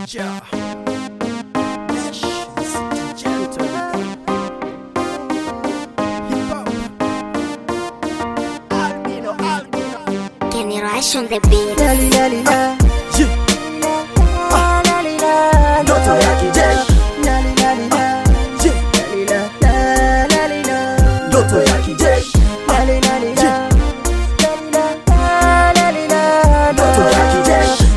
teacher. Yes, city gentleman. Hip hop. Albino, albino. Generation the beat. Yeah. Ah. Ndoto ya kijeshi. Yeah. Ndoto ya kijeshi. Yeah. Ndoto ya kijeshi.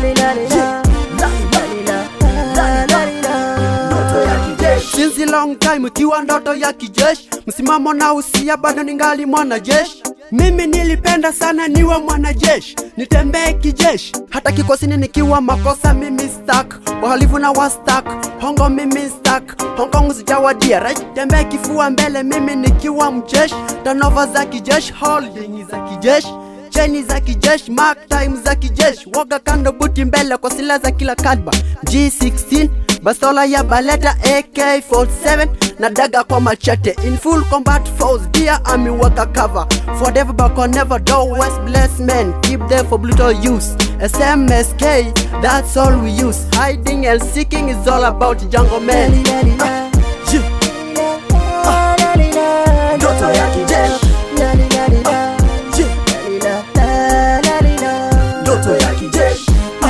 Ndoto ya kijeshi. Since a long time ukiwa ndoto ya kijeshi, msimamo na usia bado ningali mwanajeshi. Mimi nilipenda sana niwe mwanajeshi, nitembee kijeshi, hata kikosini nikiwa makosa mimi stuck, wahalifu na wastak, hongo mimi stuck, Hong Kong sijawadia, right? Tembee kifua mbele mimi nikiwa mjeshi, tanova za kijeshi, holding za kijeshi cheni za kijeshi, mark time za kijeshi, woga kando, buti mbele kwa silaha za kila kadba, G16 bastola ya baleta AK47 na daga kwa machete in full combat force dear army waka cover forever back on never do west bless men keep there for brutal use SMSK that's all we use hiding and seeking is all about jungle men Yeah. Ndoto ya kijeshi. Yeah. Ndoto ya kijeshi.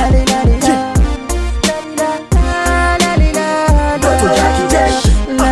Ndoto ya kijeshi.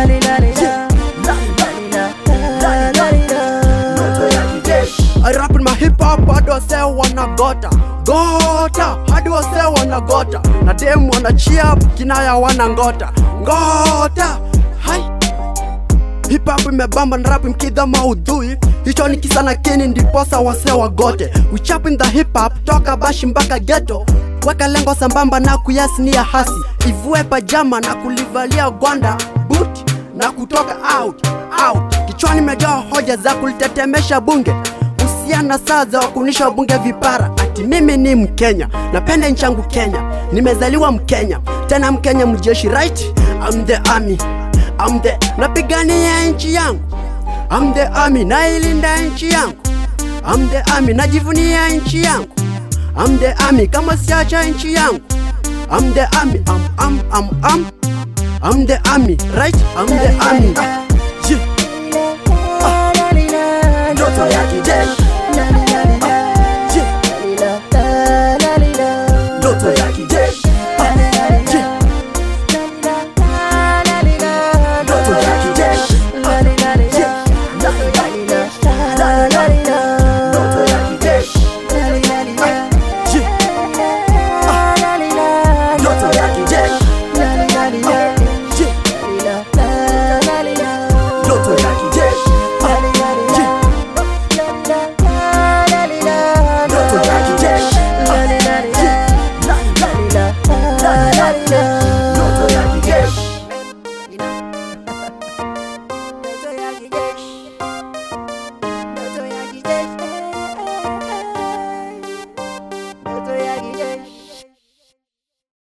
Ndoto ya kijeshi. I rap in my hip hop hadi wase wanagota gota hadi wase wanagota na dem wana cheer kinaya wana ngota ngota hai hip hop imebamba na rap mkidha maudhui hicho ni kisa na kini ndiposa wase wagote we chap in the hip hop toka bashi mpaka ghetto weka lengo sambamba na kuyasinia hasi ivue pajama na kulivalia gwanda boot na kutoka out out kichwani imejaa hoja za kulitetemesha bunge usiana saa za wakunisha bunge vipara ati mimi ni mkenya napenda nchi yangu kenya nimezaliwa mkenya tena mkenya mjeshi right I'm the army I'm the napigania nchi yangu I'm the army nailinda nchi yangu I'm the army najivunia nchi yangu I'm the army kama siacha nchi yangu I'm the army I'm, I'm, I'm, I'm, I'm the army right I'm the army Ndoto ya kijeshi.